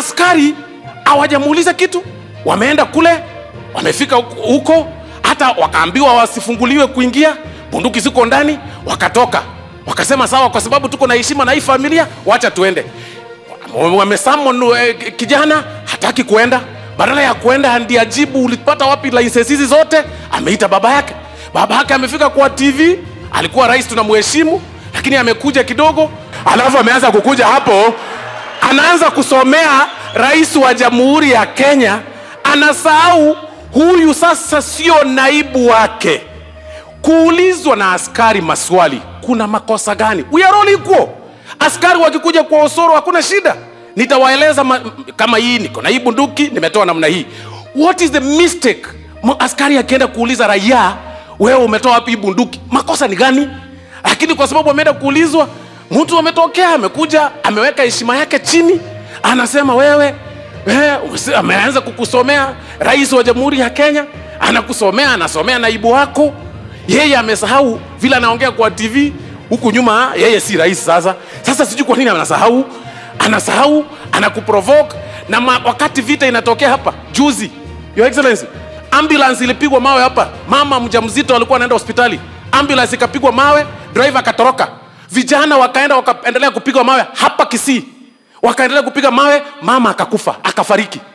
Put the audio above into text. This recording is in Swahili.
askari hawajamuuliza kitu wameenda kule wamefika huko- huko hata wakaambiwa wasifunguliwe kuingia bunduki ziko ndani wakatoka wakasema sawa kwa sababu tuko na heshima na hii familia wacha tuende wamesamon eh, kijana hataki kuenda badala ya kuenda ndi ajibu ulipata wapi license hizi zote ameita baba yake baba yake amefika kwa tv alikuwa rais tunamheshimu lakini amekuja kidogo alafu ameanza kukuja hapo anaanza kusomea rais wa jamhuri ya kenya anasahau huyu sasa sio naibu wake kuulizwa na askari maswali kuna makosa gani we are all equal askari wakikuja kwa osoro hakuna shida nitawaeleza ma, kama hii niko na hii bunduki nimetoa namna hii what is the mistake M- askari akienda kuuliza raia wewe umetoa wapi hii bunduki makosa ni gani lakini kwa sababu ameenda kuulizwa mtu ametokea amekuja ameweka heshima yake chini anasema wewe eh, usi- ameanza kukusomea rais wa jamhuri ya kenya anakusomea anasomea naibu wako yeye amesahau vile anaongea kwa tv huku nyuma yeye si rais sasa sasa sijui kwa nini anasahau anasahau anakuprovoke na ma, wakati vita inatokea hapa juzi your excellency ambulance ilipigwa mawe hapa mama mjamzito alikuwa anaenda hospitali ambulance ikapigwa mawe driver akatoroka vijana wakaenda wakaendelea kupigwa mawe hapa kisii wakaendelea kupiga mawe mama akakufa akafariki